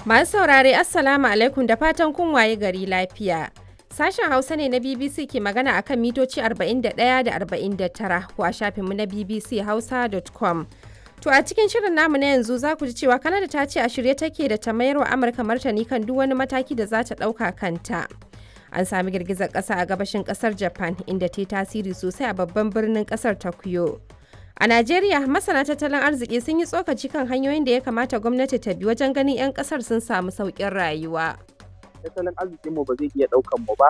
Masu saurare Assalamu alaikum da fatan kun waye gari lafiya. Sashen Hausa ne na BBC ke magana akan mitoci 41 da 49 ko a shafinmu na BBC Hausa.com. To a cikin shirin namu na yanzu za ku ji cewa Kanada ta ce a shirye take da ta mayar wa Amurka martani kan duk wani mataki da za ta ɗauka kanta. An sami girgizar ƙasa a gabashin ƙasar Japan inda ta yi tasiri sosai a babban birnin ƙasar Tokyo. A Najeriya, masana tattalin arziki sun yi tsokaci kan hanyoyin da ya kamata gwamnati ta bi wajen ganin 'yan ƙasar sun samu sauƙin rayuwa. tattalin arzikin mu ba zai iya daukan mu ba